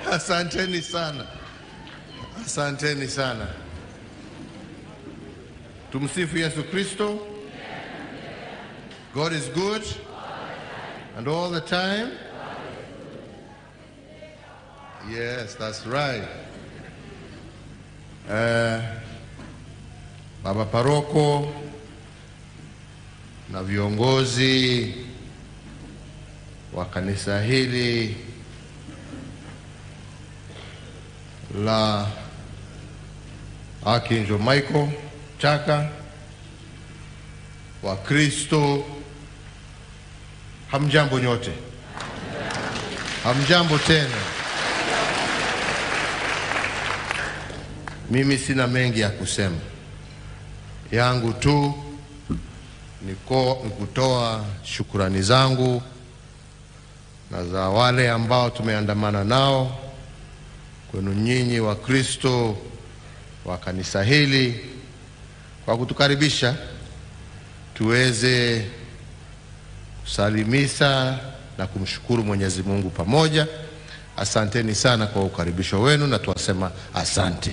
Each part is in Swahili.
Asanteni sana, asanteni sana. Tumsifu Yesu Kristo. God is good and all the time. Yes, that's right. Eh, Baba Paroko na viongozi wa kanisa hili la Archangel Michael Chaka, Wakristo, hamjambo nyote, hamjambo tena. Mimi sina mengi ya kusema, yangu tu niko ni kutoa shukurani zangu na za wale ambao tumeandamana nao kwenu nyinyi wa Kristo wa kanisa hili kwa kutukaribisha tuweze kusalimisha na kumshukuru Mwenyezi Mungu pamoja. Asanteni sana kwa ukaribisho wenu na tuwasema asante.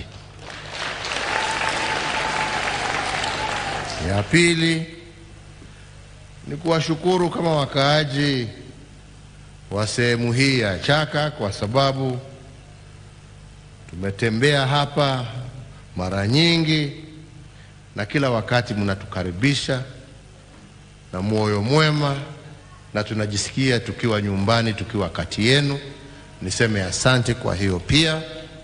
Ya pili ni kuwashukuru kama wakaaji wa sehemu hii ya Chaka kwa sababu tumetembea hapa mara nyingi na kila wakati mnatukaribisha na moyo mwema na tunajisikia tukiwa nyumbani, tukiwa kati yenu. Niseme asante kwa hiyo pia.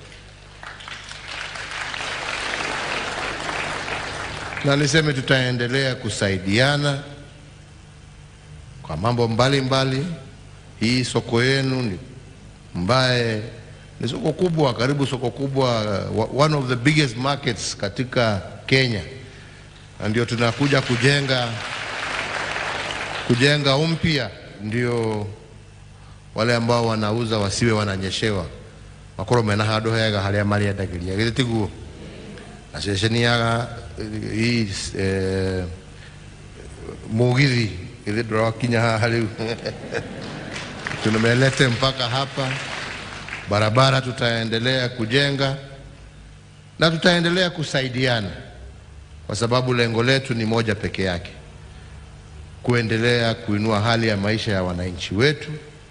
Na niseme tutaendelea kusaidiana kwa mambo mbalimbali mbali. Hii soko yenu ni mbaye ni soko kubwa, karibu soko kubwa, uh, one of the biggest markets katika Kenya, na ndio tunakuja kujenga kujenga umpya, ndio wale ambao wanauza wasiwe wananyeshewa makorwo mena handu hega haria mariendagiria githĩ tiguo na ceceni ya hii eh, mugithi githĩ ndũrakinya haha rĩu tumelete mpaka hapa barabara tutaendelea kujenga na tutaendelea kusaidiana, kwa sababu lengo letu ni moja peke yake, kuendelea kuinua hali ya maisha ya wananchi wetu,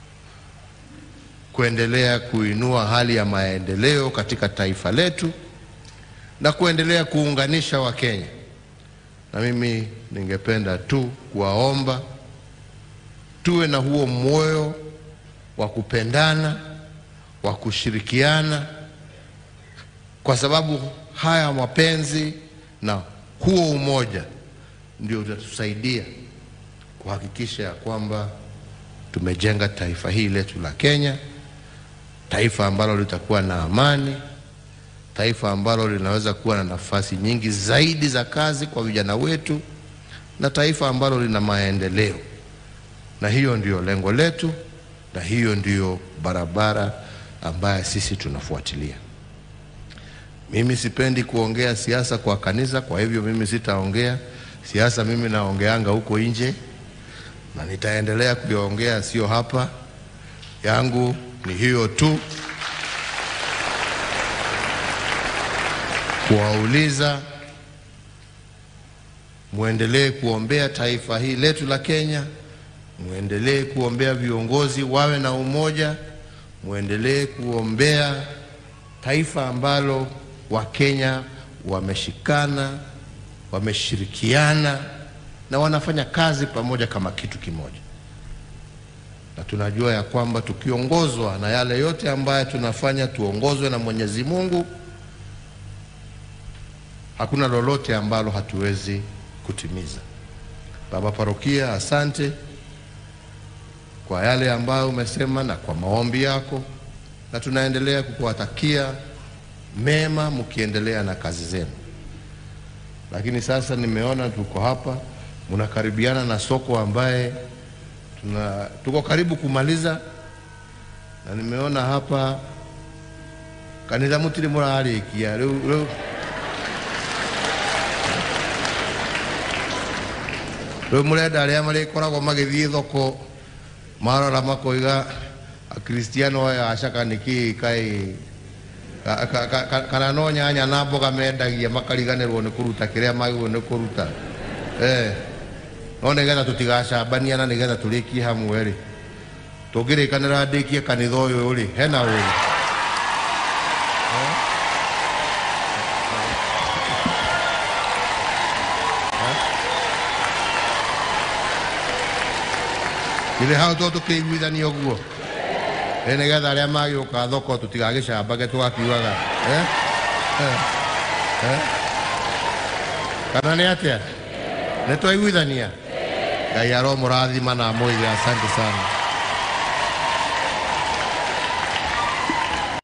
kuendelea kuinua hali ya maendeleo katika taifa letu na kuendelea kuunganisha Wakenya. Na mimi ningependa tu kuwaomba tuwe na huo moyo wa kupendana wa kushirikiana, kwa sababu haya mapenzi na huo umoja ndio utatusaidia kuhakikisha ya kwamba tumejenga taifa hili letu la Kenya, taifa ambalo litakuwa na amani, taifa ambalo linaweza kuwa na nafasi nyingi zaidi za kazi kwa vijana wetu, na taifa ambalo lina maendeleo. Na hiyo ndio lengo letu, na hiyo ndiyo barabara ambaye sisi tunafuatilia. Mimi sipendi kuongea siasa kwa kanisa, kwa hivyo mimi sitaongea siasa. Mimi naongeanga huko nje na nitaendelea kuiongea, sio hapa. Yangu ni hiyo tu, kuwauliza muendelee kuombea taifa hili letu la Kenya, muendelee kuombea viongozi wawe na umoja muendelee kuombea taifa ambalo Wakenya wameshikana, wameshirikiana na wanafanya kazi pamoja kama kitu kimoja, na tunajua ya kwamba tukiongozwa na yale yote ambayo tunafanya, tuongozwe na Mwenyezi Mungu, hakuna lolote ambalo hatuwezi kutimiza. Baba Parokia, asante kwa yale ambayo umesema na kwa maombi yako, na tunaendelea kukuwatakia mema mkiendelea na kazi zenu. Lakini sasa nimeona tuko hapa, mnakaribiana na soko ambaye tuna, tuko karibu kumaliza, na nimeona hapa kanitha mutiri murarikia riu riu riu murenda aria marikoragwo magithii thoko marora makoiga akristiano aya acaka niki kai ka- ka- ka- ka- kana no nyanya na mboga mendagia makariganĩrwo nĩ kũruta kĩrĩa magĩrĩirwo nĩ kũruta eh no nĩgetha tũtigacambania na nĩgetha tũrĩkie hamwe rĩ tũngĩrĩkanĩra ndĩkie kanitha ũyũ rĩ hena ũyũ githĩ hau to tũkĩiguithania ũguo ĩ nĩgetha arĩa magĩũka thoko tũtigagĩcambage tũgakiugaga eh? Eh? Eh? kana nĩ atĩa nĩ twaiguithania ngai aromũrathima na mwĩrĩ asante sana